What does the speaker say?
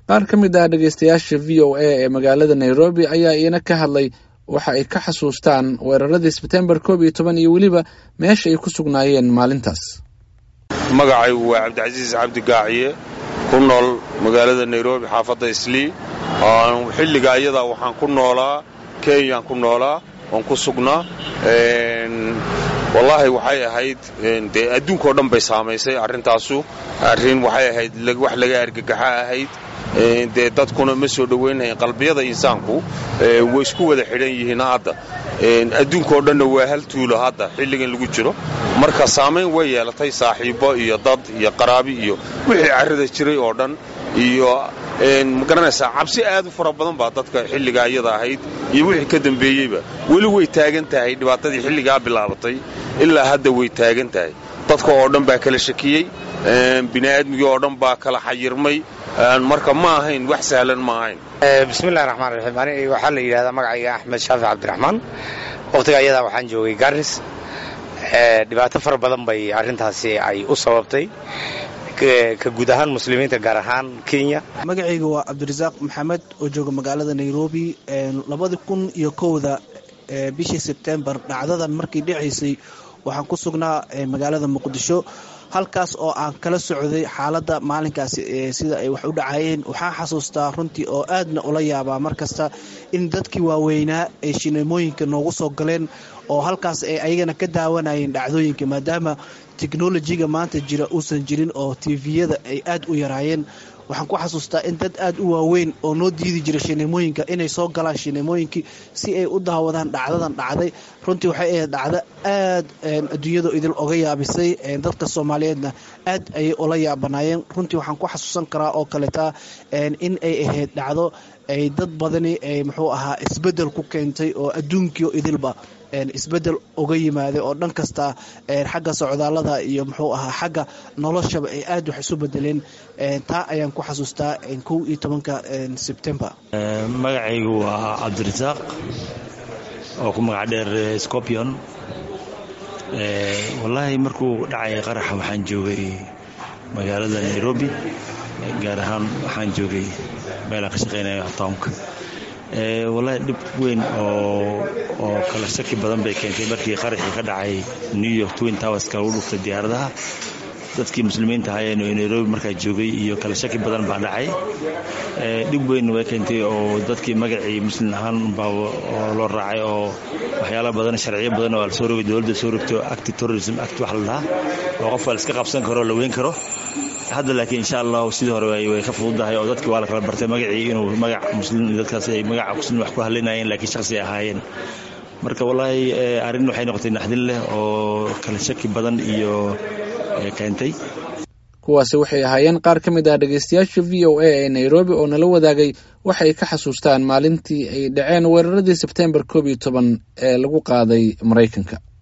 qaar ka mid ah dhegeystayaasha v o a ee magaalada nairobi ayaa iina ka hadlay waxa ay ka xasuustaan weeraradii sebtembar koob iyo toban iyo weliba meesha ay ku sugnaayeen maalintaas magacaygu waa cabdicasiis cabdi gaaciye ku nool magaalada nairobi xaafadda islii xilliga ayadaa waxaan ku noolaa kenyaan ku noolaa waan ku sugnaa wallaahi waxay ahayd dee adduunkao dhan bay saamaysay arrintaasu arrin waxay ahayd wax laga argagaxa ahayd dee dadkuna ma soo dhowaynhayn qalbiyada insaanku way isku wada xidhan yihiin hadda adduunkao dhanna waa hal tuulo hadda xilligan lagu jiro marka saamayn way yeelatay saaxiibbo iyo dad iyo qaraabi iyo wixii carrada jiray oo dhan iyo ma garanaysaa cabsi aad u fara badan baa dadka xilligaa iyada ahayd iyo wixii ka dambeeyeyba weli way taagan tahay dhibaatadii xilligaa bilaabatay ilaa hadda way taagan tahay dadka oo dhan baa kala shakiyey bini'aadmigii oo dhan baa kala xayirmay marka ma ahayn wax sahlan ma ahayn bismillahi raxmaan raxiim ani waxaa la yidhahdaa magacayga axmed shaafic cabdiraxmaan wakhtiga ayadaa waxaan joogay garis dhibaato fara badan bay arrintaasi ay u sababtay ka guud ahaan muslimiinta gaar ahaan kenya magacayga waa cabdirasaaq maxamed oo jooga magaalada nairobi labadi kun iyo kowda bishii sebtembar dhacdadan markii dhacaysay waxaan ku sugnaa magaalada muqdisho halkaas oo aan kala socday xaaladda maalinkaasi sida ay wax u dhacayeen waxaan xasuustaa runtii oo aadna ula yaabaa mar kasta in dadkii waaweynaa ay shineemooyinka noogu soo galeen oo halkaas ay ayagana ka daawanayeen dhacdooyinka maadaama teknolojiga maanta jira uusan jirin oo tviyada ay aad u yaraayeen waxaan ku xasuustaa in dad aad u waaweyn oo noo diidi jira shineemooyinka inay soo galaan shineemooyinkii si ay u daawadaan dhacdadan dhacday runtii waxay ahayd dhacdo aad adduunyadu idil oga yaabisay dadka soomaaliyeedna aad ayay ula yaabanaayeen runtii waxaan ku xasuusan karaa oo kaleeta in ay ahayd dhacdo ay dad badani ay muxuu ahaa isbedel ku keentay oo adduunkii idilba isbedel uga yimaaday oo dhan kasta xagga socdaallada iyo muxuu ahaa xagga noloshaba ay aad wax isu bedeleen taa ayaan ku xasuustaa kow iyo tobanka sebtembar magacaygu waa cabdirasaaq oo ku magac dheer scorpion wallaahi markuu dhacay qaraxa waxaan joogay magaalada nairobi gaar ahaan waxaan joogay meelaan ka shaqaynaya townka wallaahi dhib weyn oo oo kala shaki badan bay keentay markii qaraxii ka dhacay new york twin towerska lagu dhuftay diyaaradaha dadkii muslimiinta ahaayeen oo nairobi markaa joogay iyo kala shaki badan baa dhacay dhib weyn way keentay oo dadkii magacii muslim ahaan baa loo raacay oo waxyaala badan sharciyo badan oo lasoo rogay dowladda soo rogto acti terrorism act wax la dhahaa oo qofka la iska qabsan karo la weyn karo hadda laakiin insha allahu sidii hore way ka fududahay oo dadkii waa la kala bartay magacii inuu magac muslim dadkaas ay magaca muslim wax ku hadlinayeen laakiin shakhsi ay ahaayeen marka wallaahi arrin waxay noqotay naxdin leh oo kala shaki badan iyo keentay kuwaasi waxay ahaayeen qaar ka mid ah dhegeystayaasha v o a ee nairobi oo nala wadaagay waxay ka xasuustaan maalintii ay dhaceen weeraradii sebtembar koob iyo toban ee lagu qaaday maraykanka